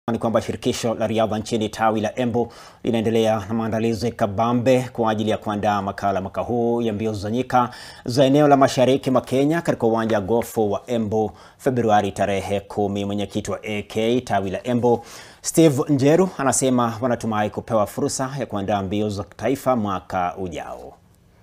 Ni kwamba shirikisho la riadha nchini tawi la Embu linaendelea na maandalizi kabambe kwa ajili ya kuandaa makala mwaka huu ya mbio za nyika za eneo la mashariki mwa Kenya katika uwanja wa gofu wa Embu Februari tarehe kumi. Mwenyekiti wa AK tawi la Embu Steve Njeru anasema wanatumai kupewa fursa ya kuandaa mbio za taifa mwaka ujao.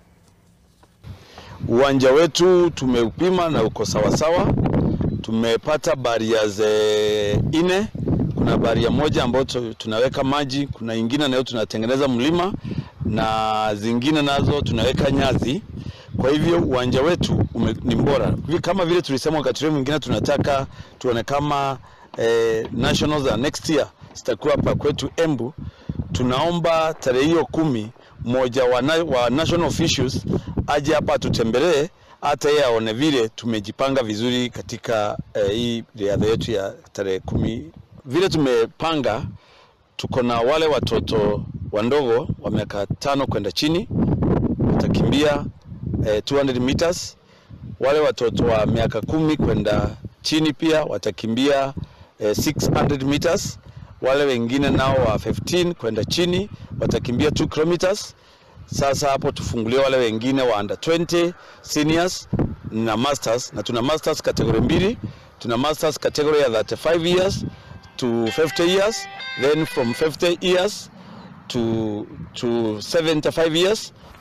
Uwanja wetu tumeupima na uko sawasawa. Tumepata barriers nne. Kuna baria moja ambayo tunaweka maji, kuna ingine nayo tunatengeneza mlima na zingine nazo tunaweka nyasi. Kwa hivyo uwanja wetu ume, ni bora kama vile tulisema wakati ule mwingine tunataka tuone kama eh, nationals za next year zitakuwa hapa kwetu Embu. Tunaomba tarehe hiyo kumi mmoja wa, na, wa national officials aje hapa atutembelee, hata yeye aone vile tumejipanga vizuri katika eh, hii riadha yetu ya tarehe kumi. Vile tumepanga, tuko na wale watoto wandogo wa miaka tano kwenda chini watakimbia eh, 200 meters. Wale watoto wa miaka kumi kwenda chini pia watakimbia eh, 600 meters. Wale wengine nao wa 15 kwenda chini watakimbia 2 kilometers. Sasa hapo tufungulie wale wengine wa under 20 seniors na masters, na tuna masters kategori mbili. Tuna masters kategori ya 35 years to 50 years, then from 50 years to, to 75 years